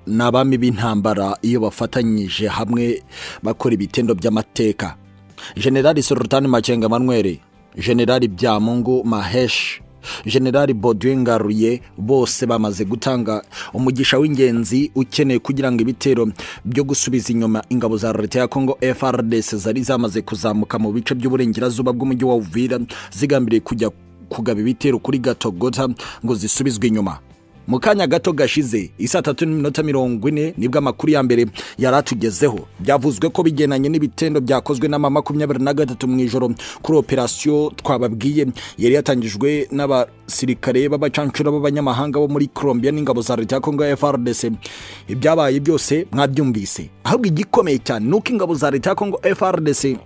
n'abami b'intambara iyo bafatanyije hamwe bakora ibitendo by'amateka generali Sultan makenga manweri generali byamungu maheshi generali Baudouin ngaruye bose bamaze gutanga umugisha w'ingenzi ukeneye kugira ngo ibitero byo gusubiza inyuma ingabo za leta ya kongo FRDC zari zamaze kuzamuka mu bice by'uburengerazuba bw'umujyi wa uvira zigambiriye kujya kugaba ibitero kuri gatogota ngo zisubizwe inyuma mu kanya gato gashize isa tatu n'iminota mirongo ine nibwo amakuru ya mbere yari atugezeho byavuzwe ko bigenanye n'ibitendo byakozwe n'ama makumyabiri na gatatu mu ijoro kuri operasiyo twababwiye yari yatangijwe n'abasirikare b'abacancura b'abanyamahanga bo muri colombia n'ingabo za leta ya kongo ya frdc ibyabaye byose mwabyumvise ahubwo igikomeye cyane ni uko ingabo za leta ya kongo frdc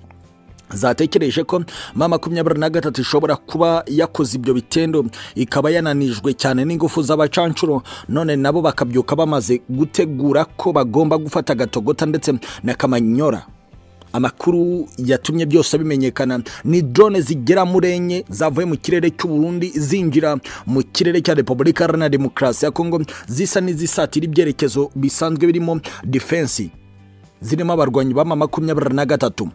zatekereje ko ma makumyabiri na gatatu ishobora kuba yakoze ibyo bitendo ikaba yananijwe cyane n'ingufu z'abacancuro none nabo bakabyuka bamaze gutegura ko bagomba gufata agatogota ndetse na kamanyora amakuru yatumye byose bimenyekana ni drone zigera muri enye zavuye mu kirere cy'uburundi zinjira mu kirere cya repubulika iharanira demokarasi ya kongo zisa n'izisatira ibyerekezo bisanzwe birimo defense zirimo abarwanyi b'ama makumyabiri na gatatu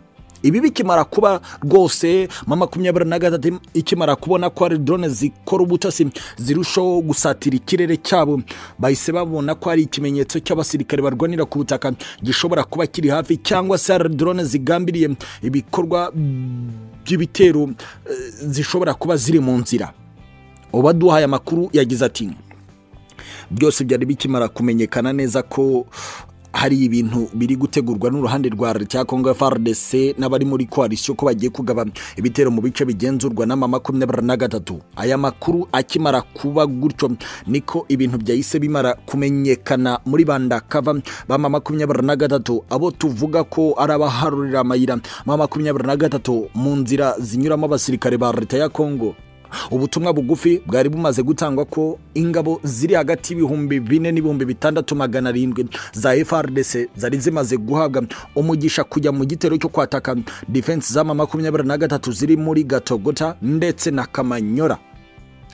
ibi bikimara kuba rwose ma makumyabiri na gatatu ikimara kubona ko ari drone zikora ubutasi zirushaho gusatira ikirere cyabo bahise babona ko ari ikimenyetso cy'abasirikare barwanira ku butaka gishobora kuba kiri hafi cyangwa se hari drone zigambiriye ibikorwa by'ibitero zishobora kuba ziri mu nzira uwaduhaye amakuru yagize ati byose byari bikimara kumenyekana neza ko hari ibintu biri gutegurwa n'uruhande rwa leta ya kongo frdc n'abari muri koalisiyo ko bagiye kugaba ibitero mu bice bigenzurwa n'ama makumyabiri na gatatu aya makuru akimara kuba gutyo niko ibintu byahise bimara kumenyekana muri bandakava bama makumyabiri na gatatu abo tuvuga ko ari abaharurira amayira ma makumyabiri na gatatu mu nzira zinyuramo abasirikare ba leta ya kongo ubutumwa bugufi bwari bumaze gutangwa ko ingabo ziri hagati y'ibihumbi bine n'ibihumbi bitandatu magana arindwi za frdc zari zimaze guhabwa umugisha kujya mu gitero cyo kwataka defense z'ama makumyabiri na gatatu ziri muri gatogota ndetse na kamanyora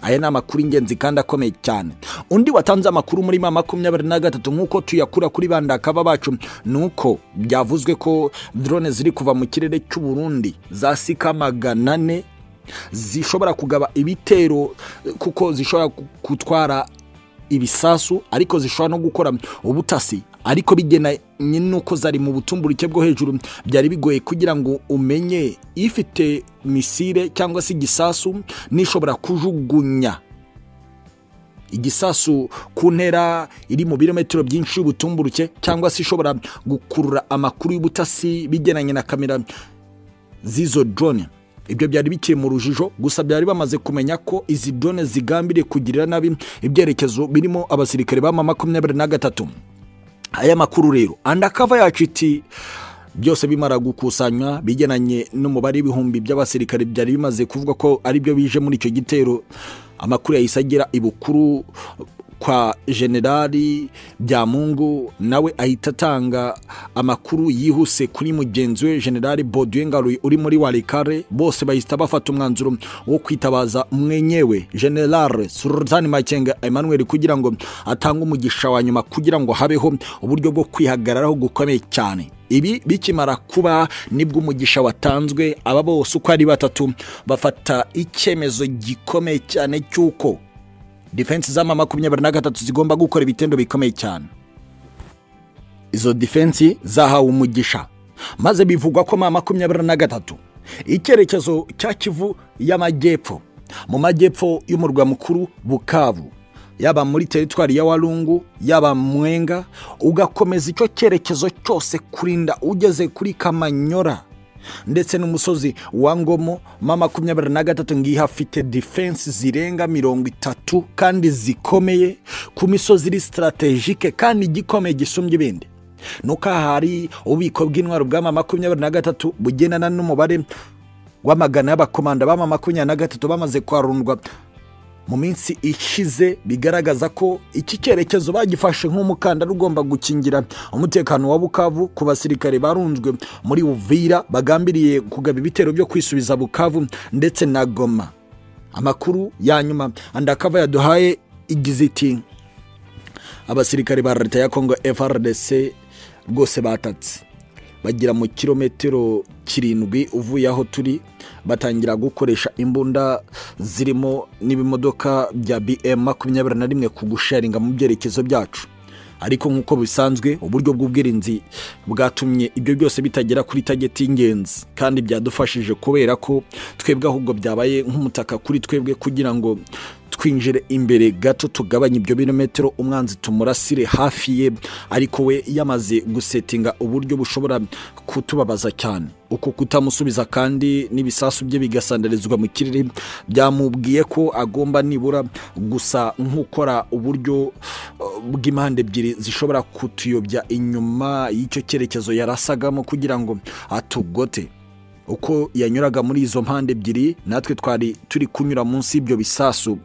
aya ni amakuru ingenzi kandi akomeye cyane undi watanze amakuru muri ma makumyabiri na gatatu nk'uko tuyakura kuri bandakaba bacu ni uko byavuzwe ko drone ziri kuva mu kirere cy'uburundi zasika magana ane zishobora kugaba ibitero kuko zishobora gutwara ibisasu ariko zishobora no gukora ubutasi ariko bigenanye n'uko zari mu butumburuke bwo hejuru byari bigoye kugira ngo umenye ifite misire cyangwa se igisasu n'ishobora kujugunya igisasu ku ntera iri mu birometero byinshi y'ubutumburuke cyangwa se ishobora gukurura amakuru y'ubutasi bigenanye na kamera z'izo drone ibyo byari bikiri mu rujijo gusa byari bamaze kumenya ko izi drone zigambiriye kugirira nabi ibyerekezo birimo abasirikare bama makumyabiri na gatatu aya makuru rero andakava yacu iti byose bimara gukusanywa bigenanye n'umubare w'ibihumbi by'abasirikare byari bimaze kuvuga ko aribyo bije muri icyo gitero amakuru yahise agera ibukuru kwa generali byamungu nawe ahita atanga amakuru yihuse kuri mugenzi we generali Ngaruye uri muri warikare bose bahita bafata umwanzuro wo kwitabaza mwenyewe generale Sultan makenga Emmanuel kugira ngo atange umugisha wa nyuma kugira ngo habeho uburyo bwo kwihagararaho gukomeye cyane ibi bikimara kuba nibwo umugisha watanzwe aba bose uko ari batatu bafata icyemezo gikomeye cyane cy'uko defense z'ama makumyabiri na gatatu zigomba gukora ibitendo bikomeye cyane izo defense zahawe umugisha maze bivugwa ko ma makumyabiri na gatatu icyerekezo cya kivu y'amajyepfo mu majyepfo y'umurwa mukuru bukavu yaba muri teritwari ya warungu yaba mwenga ugakomeza icyo cyerekezo cyose kurinda ugeze kuri kamanyora ndetse n'umusozi wa ngomo ma makumyabiri na gatatu ngiyo hafite defense zirenga mirongo itatu kandi zikomeye ku misozi iri sitarategike kandi igikomeye gisumbye ibindi nuko aha hari ububiko bw'intwaro bwa ma makumyabiri na gatatu bugendana n'umubare w'amagana y'abakomanda ba ma makumyabiri na gatatu bamaze kwarundwa mu minsi ishize bigaragaza ko iki cyerekezo bagifashe nk'umukandara ugomba gukingira umutekano wa bukavu ku basirikare barunzwe muri uvira bagambiriye kugaba ibitero byo kwisubiza bukavu ndetse na goma amakuru ya nyuma andakava yaduhaye igize iti abasirikare ba leta ya kongo frdc rwose batatse bagera mu kilometero kirindwi uvuye aho turi batangira gukoresha imbunda zirimo n'ibimodoka bya bm makumyabiri na rimwe ku gusharinga mu byerekezo byacu ariko nk'uko bisanzwe uburyo bw'ubwirinzi bwatumye ibyo byose bitagera kuri tageti y'ingenzi kandi byadufashije kubera ko twebwe ahubwo byabaye nk'umutaka kuri twebwe kugira ngo twinjire imbere gato tugabanye ibyo birometero umwanzi tumurasire hafi ye ariko we yamaze gusetinga uburyo bushobora kutubabaza cyane uko kutamusubiza kandi n'ibisasu bye bigasandarizwa mu kirere byamubwiye ko agomba nibura gusa nk'ukora uburyo uh, bw'impande ebyiri zishobora kutuyobya inyuma y'icyo cyerekezo yarasagamo kugira ngo atugote uko yanyuraga muri izo mpande ebyiri natwe twari turi kunyura munsi y'ibyo bisasu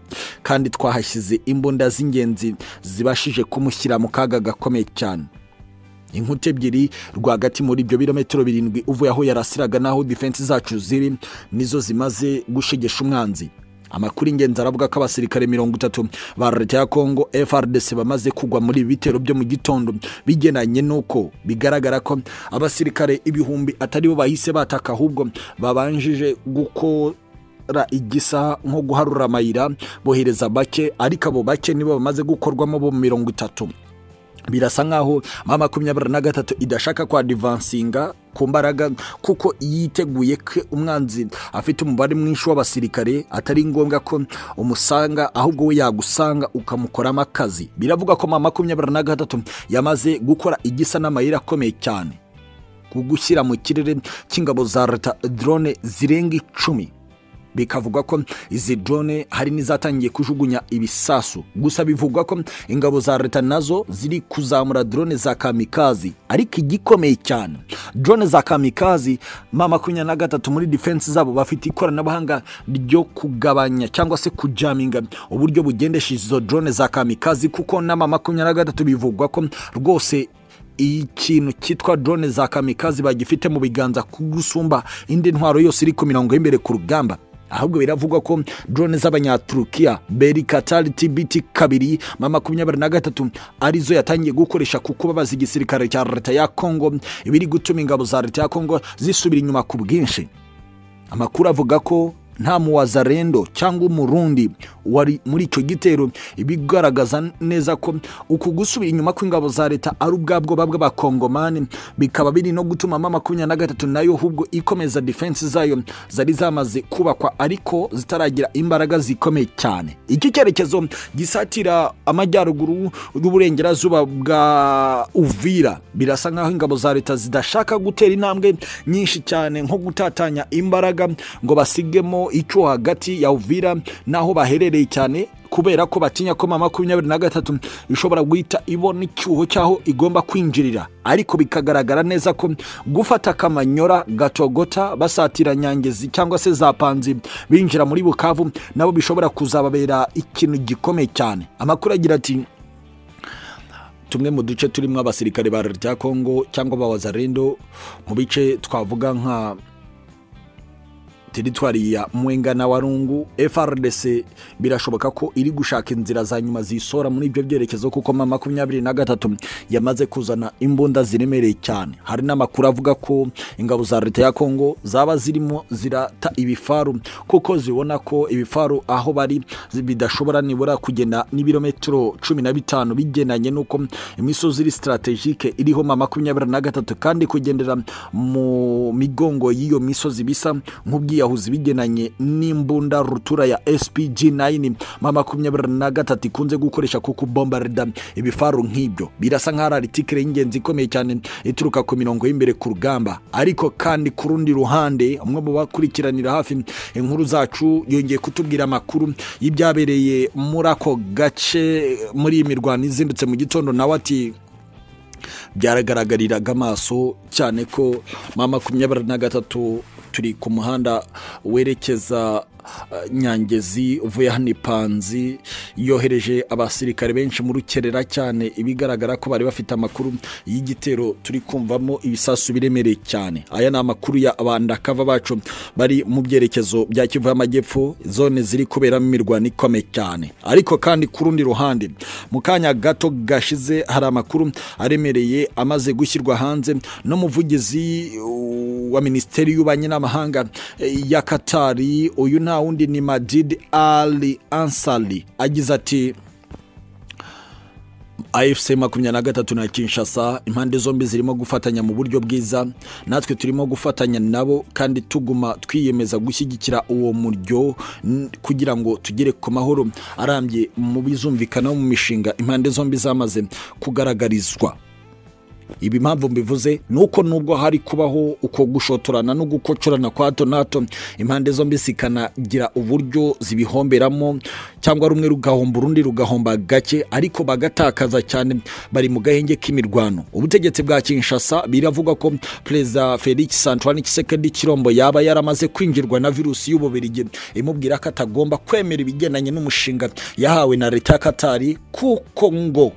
kandi twahashyize imbunda z'ingenzi zibashije kumushyira mu kaga gakomeye cyane inkuta ebyiri rwagati muri ibyo birometero birindwi uvuye aho yarasiraga n'aho defense zacu ziri nizo zimaze gushegesha umwanzi amakuru ingenzi aravuga ko abasirikare mirongo itatu ba leta ya kongo frdc bamaze kugwa muri ibi bitero byo mu gitondo bigenanye n'uko bigaragara ko abasirikare ibihumbi atari bo bahise bataka ahubwo babanjije gukora igisaha nko guharura amayira bohereza bake ariko abo bake nibo bamaze gukorwamo bo mirongo itatu birasa nkaho ma makumyabiri na gatatu idashaka kwa divansinga ku mbaraga kuko yiteguye ko umwanzi afite umubare mwinshi w'abasirikare atari ngombwa ko umusanga ahubwo we yagusanga ukamukoramo akazi biravugwa ko ma makumyabiri na gatatu yamaze gukora igisa n'amayeri akomeye cyane ku gushyira mu kirere cy'ingabo za leta drone zirenga icumi bikavugwa ko izi drone hari n'izatangiye kujugunya ibisasu gusa bivugwa ko ingabo za leta nazo ziri kuzamura drone za kamikazi ariko igikomeye cyane drone za kamikazi ma makumyabiri na gatatu muri defense zabo bafite ikoranabuhanga ryo kugabanya cyangwa se kujaminga uburyo bugendesha izo drone za kamikazi kuko na ma makumyabiri na gatatu bivugwa ko rwose ikintu cyitwa drone za kamikazi bagifite mu biganza kugusumba indi ntwaro yose iri ku mirongo y'imbere ku rugamba ahubwo biravugwa ko drone z'abanyaturukiya beri katari tbt kabiri ma makumyabiri na gatatu arizo yatangiye gukoresha kuko babaza igisirikare cya leta ya kongo ibiri gutuma ingabo za leta ya kongo zisubira inyuma ku bwinshi amakuru avuga ko nta muwazarendo cyangwa umurundi wari muri icyo gitero ibigaragaza neza ko uku gusubira inyuma kw'ingabo za leta ari ubwabwo babwa bakongomani bikaba biri no gutuma ma makumyabiri na gatatu nayo ahubwo ikomeza defense zayo zari zamaze kubakwa ariko zitaragira imbaraga zikomeye cyane iki cyerekezo gisatira amajyaruguru y'uburengerazuba bwa uvira birasa nk'aho ingabo za leta zidashaka gutera intambwe nyinshi cyane nko gutatanya imbaraga ngo basigemo icyo hagati ya uvira n'aho baherereye cyane kubera ko batinya ko ma makumyabiri na gatatu ishobora guhita ibona icyuho cy'aho igomba kwinjirira ariko bikagaragara neza ko gufata akamanyora gatogota basatira nyangezi cyangwa se za panzi binjira muri bukavu nabo bishobora kuzababera ikintu gikomeye cyane amakuru agira ati tumwe mu duce turimo abasirikare ba leta ya kongo cyangwa abawazarendo mu bice twavuga nka teritwari ya mwenga na warungu frdc birashoboka ko iri gushaka inzira za nyuma zisora muri ibyo byerekezo kuko ma makumyabiri na gatatu yamaze kuzana imbunda ziremereye cyane hari n'amakuru avuga ko ingabo za leta ya kongo zaba zirimo zirata ibifaru kuko zibona ko ibifaru aho bari bidashobora nibura kugenda n'ibirometero cumi na bitanu bigendanye n'uko imisozi iri sitarategike iriho ma makumyabiri na gatatu kandi kugendera mu migongo y'iyo misozi bisa nk'ubwiya yahuze ibigenanye n'imbunda rutura ya spg 9 ma makumyabiri na gatatu ikunze gukoresha ku kubombarida ibifaru nk'ibyo birasa nk'aho ari tikire y'ingenzi ikomeye cyane ituruka ku mirongo y'imbere ku rugamba ariko kandi ku rundi ruhande umwe mu bakurikiranira hafi inkuru zacu yongeye kutubwira amakuru y'ibyabereye muri ako gace muri iyi mirwano izindutse mu gitondo nawe ati byaragaragariraga amaso cyane ko ma makumyabiri na gatatu turi ku muhanda werekeza eh, nyangezi uvuye hano ipanzi yohereje abasirikare benshi mu rukerera cyane ibigaragara ko bari bafite amakuru y'igitero turi kumvamo ibisasu biremereye cyane aya ni amakuru ya bandakava bacu bari mu byerekezo bya kivu y'amajyepfo zone ziri kuberamo imirwano ikomeye cyane ariko kandi ku rundi ruhande mu kanya gato gashize hari amakuru aremereye amaze gushyirwa hanze n'umuvugizi uh, wa minisiteri y'ububanyi n'amahanga eh, ya katari uyu nta wundi ni madid ali ansari agize ati afc makumyabiri na gatatu na kinshasa impande zombi zirimo gufatanya mu buryo bwiza natwe turimo gufatanya nabo kandi tuguma twiyemeza gushyigikira uwo muryo n- kugira ngo tugere ku mahoro arambye mu bizumvikana mu mishinga impande zombi zamaze kugaragarizwa ibi impamvu mbivuze ni uko nubwo hari kubaho uko gushotorana no gukocorana kwa hato na hato impande zombi zikanagira uburyo zibihomberamo cyangwa rumwe rugahomba urundi rugahomba gake ariko bagatakaza cyane bari mu gahenge k'imirwano ubutegetsi bwa kinshasa biravugwa ko perezida felix santuani kisekedi kirombo yaba yaramaze kwinjirwa na virusi y'ububirigi imubwira ko atagomba kwemera ibigendanye n'umushinga yahawe na leta ya katari kuko ngo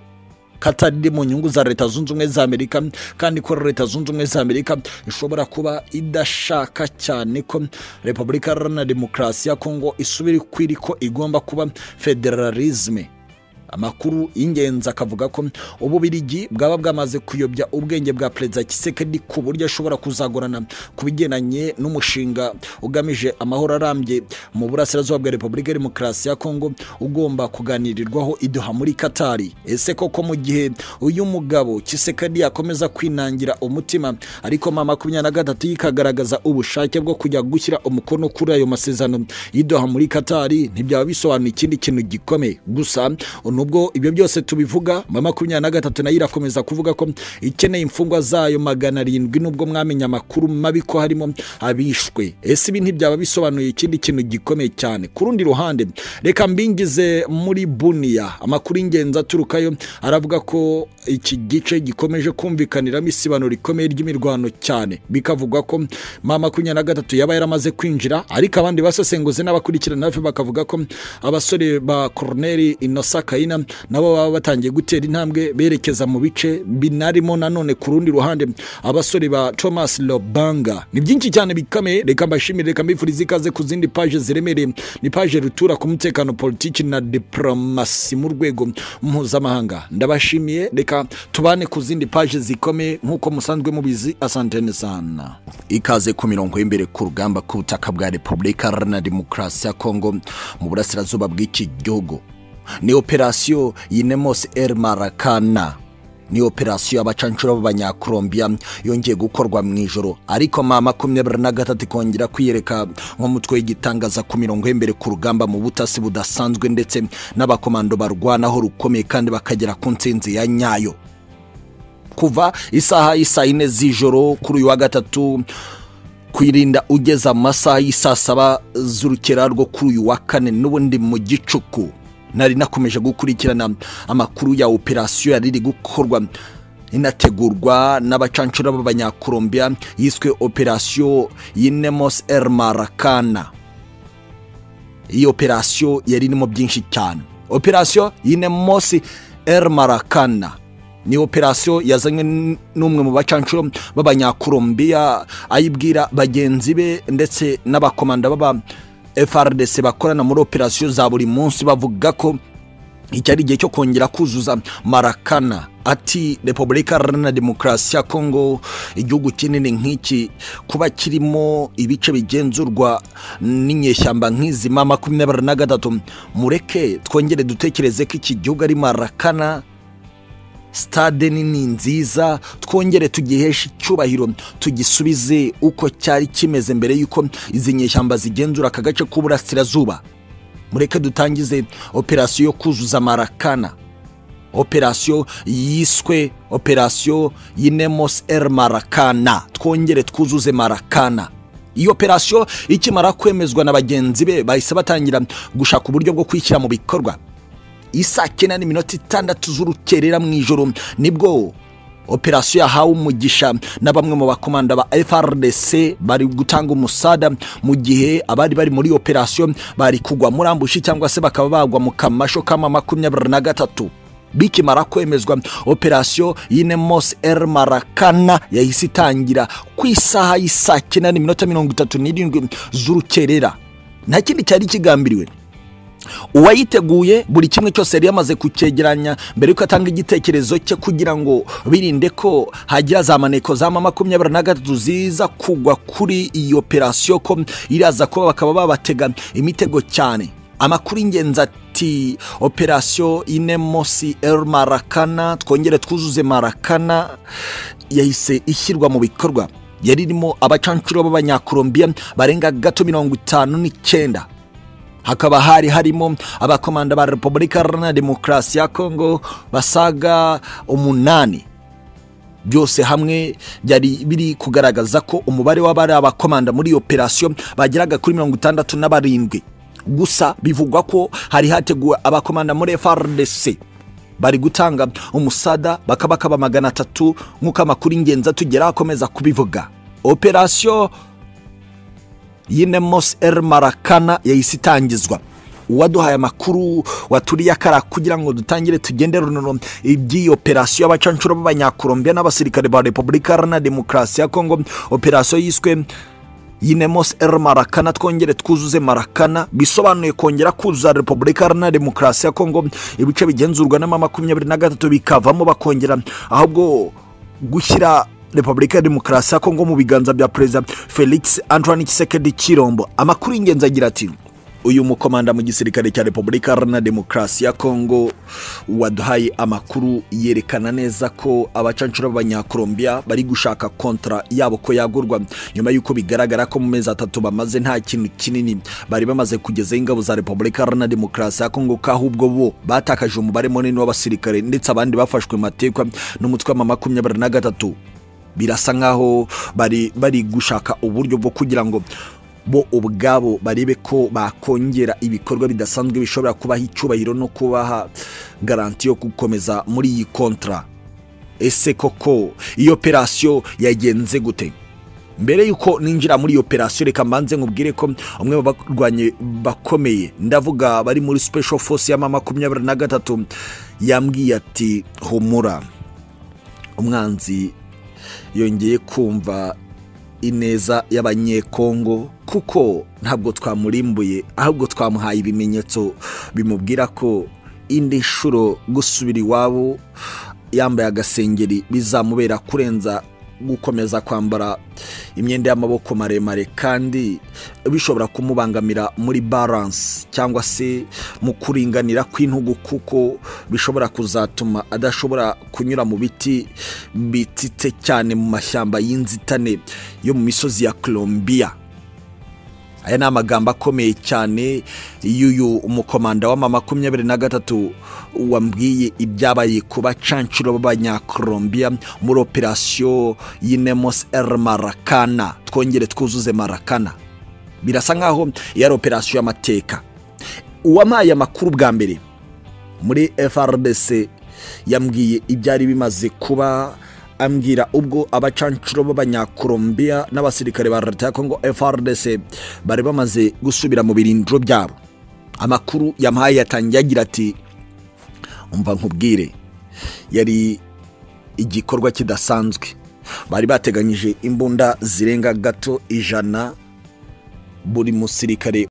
katari iri mu nyungu za leta zunze ubumwe za amerika kandi ko leta zunze ubumwe za amerika ishobora kuba idashaka cyane ko repubulika iharanira demokarasi ya kongo isubira kwiri ko igomba kuba federalisme amakuru y'ingenzi akavuga ko ububirigi bwaba bwamaze kuyobya ubwenge bwa perezida kisekedi ku buryo ashobora kuzagorana ku bigendanye n'umushinga ugamije amahoro arambye mu burasirazuba bwa repubulika ya demokarasi ya kongo ugomba kuganirirwaho iduha muri katari ese koko mu gihe uyu mugabo kisekedi yakomeza kwinangira umutima ariko mama makumyabiri na gatatu yikagaragaza ubushake bwo kujya gushyira umukono kuri ayo masezerano y'iduha muri katari ntibyaba bisobanuye ikindi kintu gikomeye gusa nubwo ibyo byose tubivuga mama makumyabiri na gatatu nayo irakomeza kuvuga ko ikeneye imfungwa zayo magana arindwi nubwo mwamenye amakuru mabi ko harimo abishwe ese ibi ntibyaba bisobanuye ikindi kintu gikomeye cyane ku rundi ruhande reka mbingize muri buniya amakuru y'ingenzi aturukayo aravuga ko iki gice gikomeje kumvikaniramo isibanuro rikomeye ry'imirwano cyane bikavugwa ko mama makumyabiri na gatatu yaba yaramaze kwinjira ariko abandi basesenguzi n'abakurikirana hafi bakavuga ko abasore ba koroneri inosa kayina nabo baba batangiye gutera intambwe berekeza mu bice binarimo nanone ku rundi ruhande abasore ba thomas lobanga ni byinshi cyane bikomeye reka mbashimire reka mbifurize ikaze ku zindi paje ziremereye ni paje rutura ku mutekano politiki na diporomasi mu rwego mpuzamahanga ndabashimiye reka tubane ku zindi paje zikomeye nk'uko musanzwe mubizi asantene sana ikaze ku mirongo y'imbere ku rugamba ku butaka bwa repubulika iharanira demokarasi ya kongo mu burasirazuba bw'iki gihugu ni operasiyo yinemos el marakana ni operasiyo y'abacanshuro b'abanyakorombiya yongeye gukorwa mu ijoro ariko ma makumyabiri na gatatu ikongera kwiyereka nk'umutwe w'igitangaza ku mirongo y'imbere ku rugamba mu butasi budasanzwe ndetse n'abakomando barwanaho rukomeye kandi bakagera ku nsinzi ya nyayo kuva isaha y'isa yine z'ijoro kuri uyu wa gatatu kwirinda ugeze amasaha y'isaa saba z'urukera rwo kuri uyu wa kane n'ubundi mu gicuku nari nakomeje gukurikirana amakuru ya operasiyo yari iri gukorwa inategurwa n'abacanshuro b'abanyakorombiya yiswe operasiyo yinemos el marakana iyi operasiyo yari irimo byinshi cyane operasiyo yinemos el marakana ni operasiyo yazanywe n- n'umwe mu bacanshuro b'abanyakorombiya ayibwira bagenzi be ndetse n'abakomanda b'aba frdc bakorana muri operasiyo za buri munsi bavuga ko iki ari igihe cyo kongera kuzuza marakana ati repubulika iharanira demokarasi ya kongo igihugu kinini nk'iki kuba kirimo ibice bigenzurwa n'inyeshyamba nk'izi ma makumyabiri na gatatu mureke twongere dutekereze ko iki gihugu ari marakana sitade nini nziza twongere tugiheshe icyubahiro tugisubize uko cyari kimeze mbere y'uko izi nyeshyamba zigenzura aka gace k'uburasirazuba mureke dutangize operasiyo yo kuzuza marakana operasiyo yiswe operasiyo yinemos el marakana twongere twuzuze marakana iyi operasiyo ikimara kwemezwa na bagenzi be bahise batangira gushaka uburyo bwo kuyishyira mu bikorwa isaa cyenda n'iminota itandatu z'urukerera mu ijoro nibwo operasiyo yahawe umugisha na bamwe mu bakomanda ba FRDC bari gutanga umusada mu gihe abari bari muri operasiyo bari kugwa muri ambushi cyangwa se bakaba bagwa mu kamasho kama makumyabiri na gatatu bikimara kwemezwa operasiyo y'inemos el marakana yahise itangira ku isaha y'isaa cyenda n'iminota mirongo itatu n'irindwi z'urukerera nta kindi cyari kigambiriwe uwayiteguye buri kimwe cyose yari yamaze kucyegeranya mbere yuko atanga igitekerezo cye kugira ngo birinde ko hagira za maneko za ma makumyabiri na gatatu ziza kugwa kuri iyi operasiyo ko iraza kuba bakaba babatega imitego cyane amakuru y'ingenzi ati operasiyo inemosi el marakana twongere twuzuze marakana yahise ishyirwa mu bikorwa yari irimo abacancuro b'abanyakolombiya barenga gato mirongo itanu n'icyenda hakaba hari harimo abakomanda ba repubulika iharanira demokarasi ya kongo basaga umunani byose hamwe byari biri kugaragaza ko umubare w'abari abakomanda muri iyo operasiyo bageraga kuri mirongo itandatu na barindwi gusa bivugwa ko hari hateguwe abakomanda muri FRDC bari gutanga umusada bakabakaba magana atatu nk'uko amakuru y'ingenzi atugera akomeza kubivuga operasiyo y'inemos el marakana yahise itangizwa uwaduhaye amakuru waturiye akara kugira ngo dutangire tugende runono iby'iyi operasiyo y'abacancuro b'abanyakolombiya n'abasirikare ba repubulika iharanira demokarasi ya kongo operasiyo yiswe yinemos el marakana twongere twuzuze marakana bisobanuye kongera kuzuza repubulika iharanira demokarasi ya kongo ibice bigenzurwa n'ama makumyabiri na gatatu bikavamo bakongera ahubwo gushyira repubulika ya demokarasi ya kongo mu biganza bya perezida felix antoine kisekedi kirombo amakuru y'ingenzi agira ati uyu mukomanda mu gisirikare cya repubulika iharanira demokarasi ya kongo waduhaye amakuru yerekana neza ko abacancuro b'abanyakolombiya bari gushaka kontra yabo ko yagurwa nyuma y'uko bigaragara ko mu mezi atatu bamaze nta kintu kinini bari bamaze kugezaho ingabo za repubulika iharanira demokarasi ya kongo ko ahubwo bo batakaje umubare munini w'abasirikare ndetse abandi bafashwe mu mateka n'umutwe wa makumyabiri na gatatu birasa nkaho bari bari gushaka uburyo bwo kugira ngo bo ubwabo barebe ko bakongera ibikorwa bidasanzwe bishobora kubaha icyubahiro no kubaha garanti yo gukomeza muri iyi kontra ese koko iyo operasiyo yagenze gute mbere y'uko ninjira muri iyo operasiyo reka mbanze nkubwire ko umwe mu barwanye bakomeye ndavuga bari muri special force ya makumyabiri na gatatu yambwiye ati humura umwanzi yongeye kumva ineza y'abanyekongo kuko ntabwo twamurimbuye ahubwo twamuhaye ibimenyetso bimubwira ko indi nshuro gusubira iwabo yambaye agasengeri bizamubera kurenza gukomeza kwambara imyenda y'amaboko maremare kandi bishobora kumubangamira muri baranse cyangwa se mu kuringanira kw'intugu kuko bishobora kuzatuma adashobora kunyura mu biti bititse cyane mu mashyamba y'inzitane yo mu misozi ya Colombia aya ni amagambo akomeye cyane y'uyu umukomanda w'ama makumyabiri na gatatu wambwiye ibyabaye ku bacancuro b'abanyakolombiya muri operasiyo y'inemos el marakana twongere twuzuze marakana birasa nk'aho iyo ari operasiyo y'amateka uwampaye amakuru bwa mbere muri frdc yambwiye ibyari bimaze kuba ambwira ubwo abacancuro b'abanyakolombiya n'abasirikare ba leta ya kongo frdc bari bamaze gusubira mu birindiro byabo amakuru yamuhaye yatangiye agira ati umva nkubwire yari igikorwa kidasanzwe bari bateganyije imbunda zirenga gato ijana buri musirikare